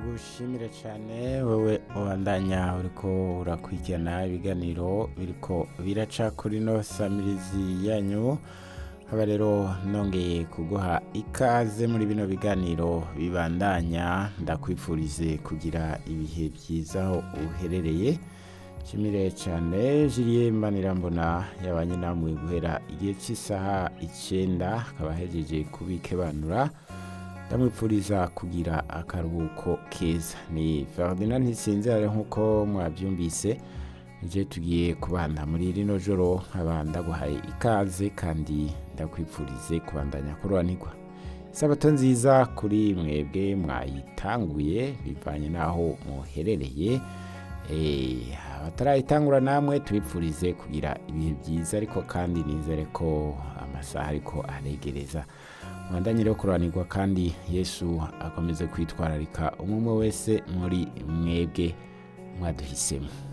ndagushimire cyane wowe ubandanya uriko urakurikirana ibiganiro biriko biraca kuri no samirizi yanyu haba rero nongeye kuguha ikaze muri bino biganiro bibandanya ndakwifurize kugira ibihe byiza aho uherereye nshimire cyane jiriye mbanirambona yabanye namwe guhera igihe cy'isaha icyenda akaba ahejeje kubikebanura ndamwipfuriza kugira akaruhuko keza ni ferdinand ntisinzira nk'uko mwabyumvise nije tugiye kubana muri rino joro nkaba ndaguhaye ikaze kandi ndakwipfurize kubandanya kurobanirwa isabato nziza kuri mwebwe mwayitanguye bivanye n'aho muherereye Eh, abatarayitangura namwe tubipfurize kugira ibihe byiza ariko kandi nizere ko amasaha ariko aregereza mwandanye rero kurobanirwa kandi yesu akomeze kwitwararika umwe umwe wese muri mwebwe mwaduhisemo